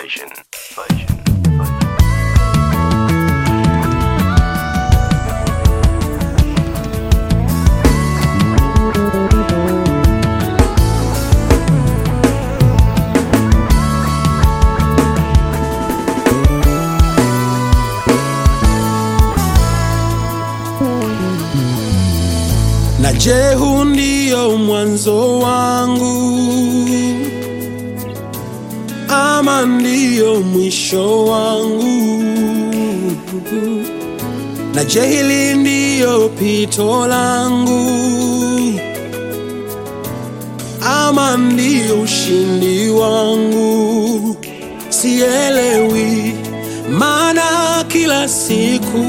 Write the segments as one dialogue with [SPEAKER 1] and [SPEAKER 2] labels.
[SPEAKER 1] version. Version. Version.
[SPEAKER 2] na je, huu ndio mwanzo wangu ama ndio mwisho wangu? Na je, hili ndio pito langu ama ndio ushindi wangu? Sielewi, maana kila siku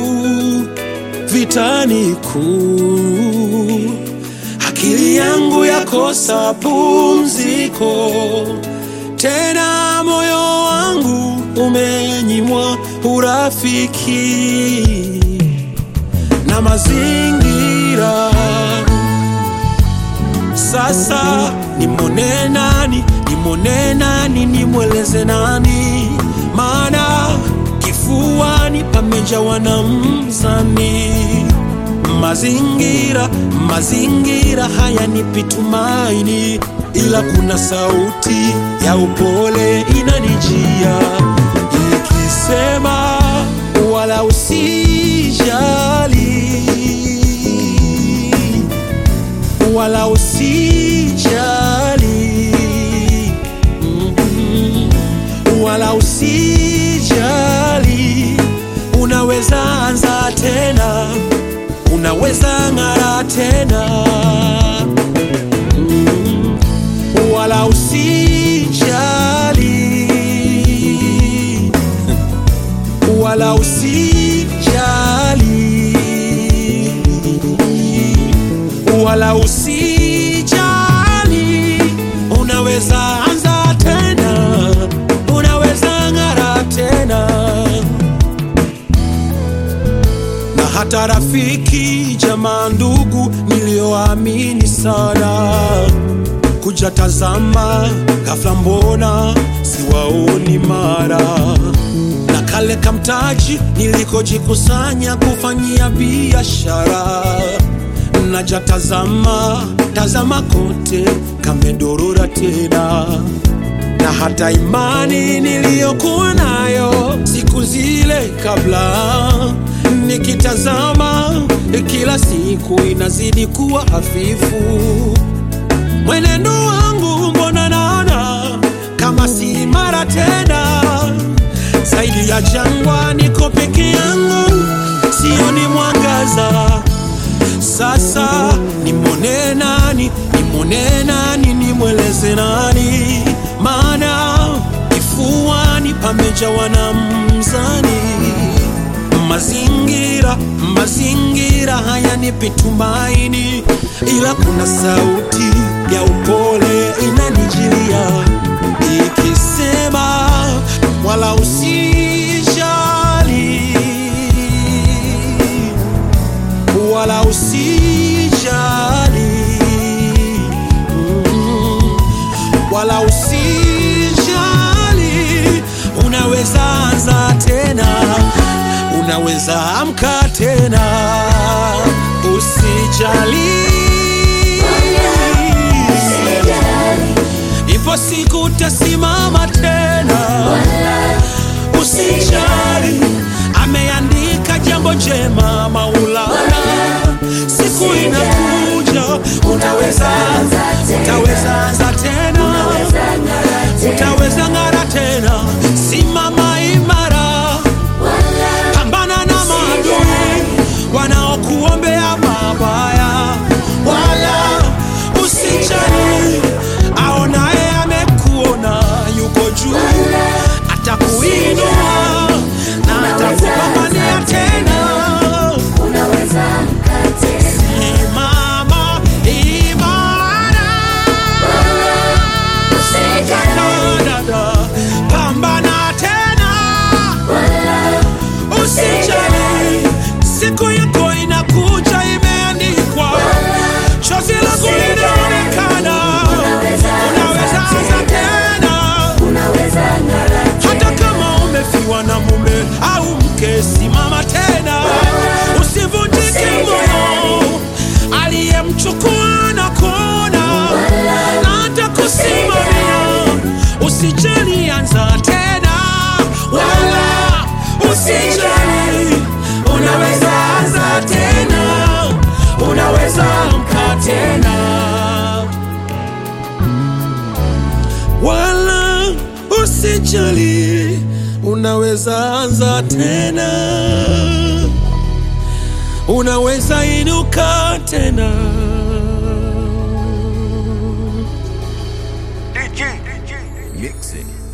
[SPEAKER 2] vitani kuu, akili yangu yakosa pumziko, tena moyo wangu umenyimwa urafiki na mazingira. Sasa nimwone nani, nimwone nani, nimweleze nani? Maana kifuani pamejawa na mzani. Mazingira, mazingira hayanipi tumaini, ila kuna sauti ya upole inanijia ikisema, wala usijali wala usijali Mhm. wala usijali unaweza anza tena unaweza ng'ara tena Mhm. wala usijali wala usijali wala usijali, unaweza anza tena, unaweza ng'ara tena. Na hata rafiki, jamaa, ndugu nilioamini sana kuja tazama, ghafla mbona siwaoni mara na kale kamtaji nilikojikusanya kufanyia biashara naja tazama, tazama kote kamedorora tena, na hata imani niliyokuwa nayo siku zile kabla, nikitazama kila siku inazidi kuwa hafifu. Mwenendo wangu mbona naona kama si imara tena, zaidi ya jangwa, niko peke yangu, sioni mwangaza. Sasa nimwone nani, nimwone nani, nimweleze nani? Maana kifuani pamejawa na mzani. Mazingira, mazingira hayanipi tumaini, ila kuna sauti ya upole inanijilia ikisema, wala usijali wala usijali Mm, wala usijali, unaweza anza tena, unaweza amka tena, usijali, ipo siku utasimama tena, usijali, ameandika jambo jema Maulana, siku inakuja, utaweza utaweza anza tena, utaweza ng'ara tena, simama imara, pambana na maadui wanaokuombea mabaya, wala usijali, aonaye amekuona yuko juu, atakuinua na atakupambania tena. Simama imara, usijali, anza tena, wala usijali, unaweza anza tena, unaweza amka tena, wala usijali, unaweza anza tena, unaweza inuka tena.
[SPEAKER 1] DJ, DJ, mix it.